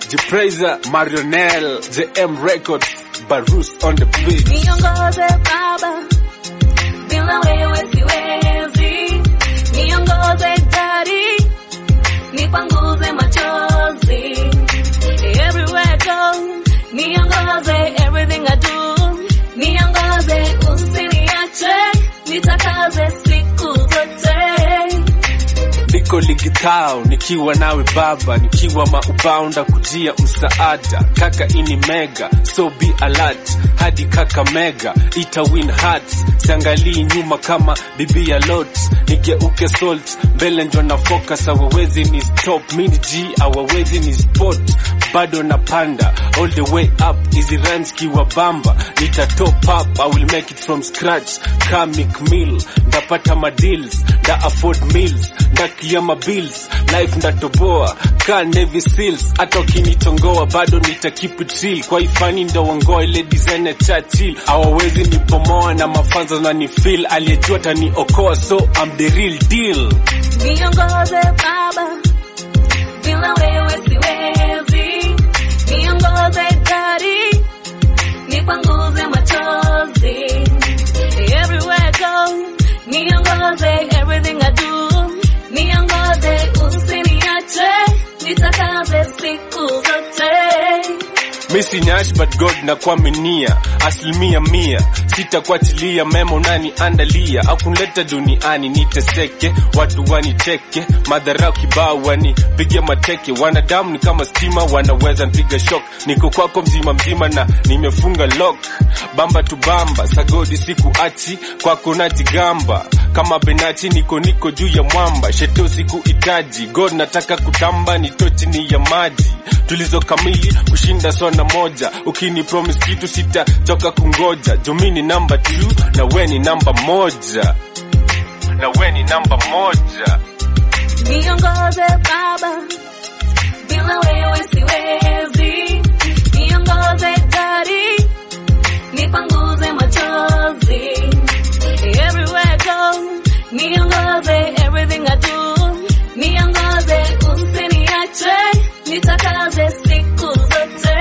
Jipraiser, Marionel, JM Records, Barus on the beat. Niongoze Baba, bila wewe siwezi. Niongoze Daddy, nipanguze machozi. Everywhere I go, niongoze everything I do. Niongoze usiniache, nitakaze siku zote. Niko ligitao nikiwa nawe baba, nikiwa maubao kujia msaada. Kaka ini mega, so be alert hadi kaka mega ita win hearts. Siangalii nyuma kama bibi ya lot, nigeuke salt mbele njo na focus. Hawawezi ni stop, mini G hawawezi ni spot, bado napanda all the way up. Hizi rhymes kiwa bamba, nita top up, I will make it from scratch. Comic meal, ndapata madeals, nda afford meals, ndakia mabills, life ndatoboa ka Navy Seals. Hata ukinitongoa bado nita keep it real, kwa ifani ndo wangoa ile design ya Churchill. Hawawezi nipomoa na mafanza na ni feel, aliyejua taniokoa, so I'm the real deal. Niongoze Baba, bila wewe siwezi. Niongoze Daddy, nipanguze machozi. Everywhere I go, niongoze everything I do. Niongoze usiniache, nitakaze siku zote. Missy Nyash but God na kuaminia asilimia mia sitakuachilia memo nani andalia au kunileta duniani niteseke watu waniteke madharau kibao wanipige mateke wanadamu ni kama stima wanaweza npiga shock niko kwako mzima mzima na nimefunga lock bamba tu bamba sagodi siku achi kwako najigamba kama benachi niko niko juu ya mwamba sheto siku itaji God nataka kutamba nito chini ya maji tulizo kamili kushinda sona moja ukini promise kitu sitachoka kungoja jumini namba 2 na we ni namba moja na we ni namba moja Niongoze Baba, bila wewe siwezi. Niongoze Daddy, nipanguze machozi. Everywhere I go, niongoze everything I do. Niongoze usiniache, nitakaze siku zote.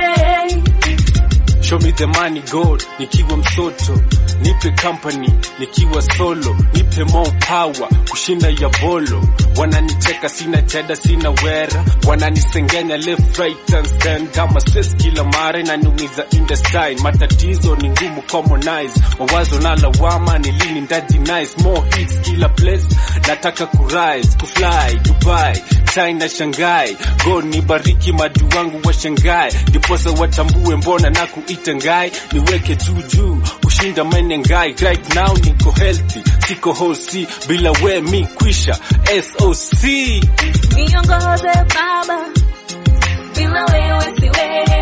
Show me the money God, nikiwa msoto, nipe company, nikiwa solo, nipe more power, kushinda ya bolo. Wananicheka sina cheda, sina wera, wananisengenya left right and stand kama stress kila mara inaniumiza in the style. Matatizo ni ngumu commonize, mawazo na lawama ni lini ndaji nice, more hits kila place, nataka kurise, kufly Dubai, China, Shanghai, God nibariki madu wangu wa Shanghai, ndiposa watambue mbona na kuita ngai, niweke juu juu kushinda mene ngai. Right now niko healthy, siko hosi, bila we mi kwisha SOC. Niongoze Baba, bila wewe siwezi.